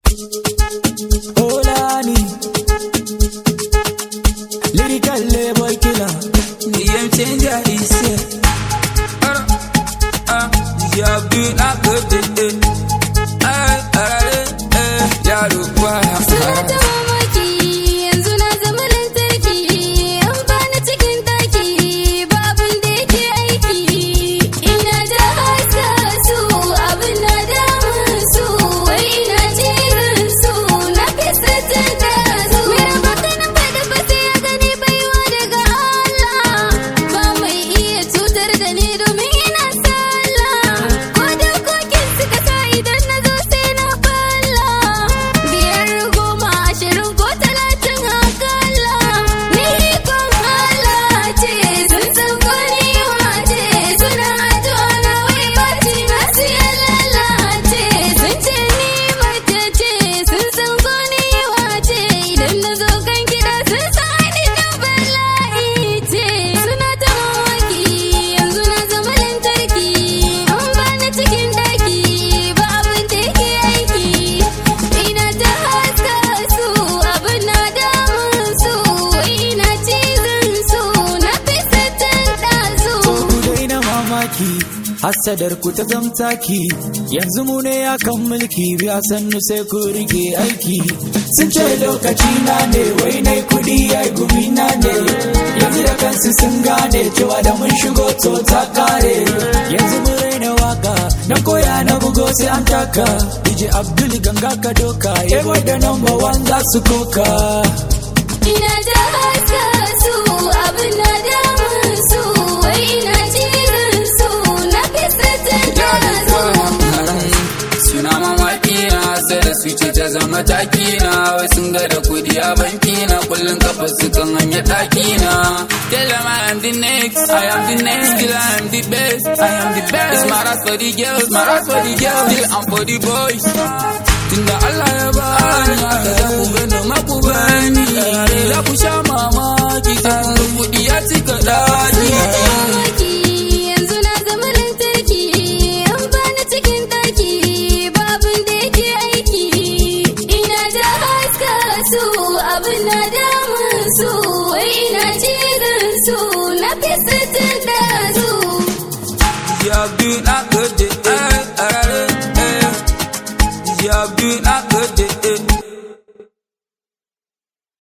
Olani Lyrical label killer The game changer is here. Uh, uh, yeah, be like a day. Ay, ay, ay, yaro kwa. Suna ta mamaki yanzu na zama lantarki an bani cikin taki ba abin da yake aiki ina da haska su abin na damun su wai ina jirin su na fi satan da su mai baka na fada ba sai ya gani baiwa daga Allah ba mai iya cutar da ni domin ina sallah ko da kokin suka sa idan na zo sai na falla biyar goma ashirin ko talatin akalla ni ikon Allah ce sun san ko ni wace suna addu'a na wai bati na siya lalace sun ce ni mace ce sun san ko ni wace idan na zo kan gida sun san ni dan bala'i ce suna ta mamaki yanzu na zama lantarki an bani cikin daki ba abin da yake aiki ina ta haska su abin na damun su ina cizon su na fi satan ɗazu To ku daina mamaki Hassadar ku ta zamtaki yanzu mu ne akan mulki biya sannu sai ku rike aiki sun ce lokaci na ne wai nai kudi ai gumi na ne yanzu da kansu sun gane cewa da mun shigo to ta kare yanzu mu raina waka na koya na bugo sai an taka DJ Abdul ganga ka doka yabo da number one za su koka ina ta haska su abin na damun su wai ina cizon su na fi satan ɗazu Suna mamaki na sai da su ce ta zama taki na wai sun ga da kudi a banki na kullum kafa su kan hanyar ɗaki na. Tell them I am the next, I am the next, still I am the best, I am the best. It's my ras for the girls, my ras for the girls, still I'm for the boys. Tunda Allah ya bani haka za ku gani maku bani, za ku sha mamaki sai kun ga kudi ya cika ɗaki.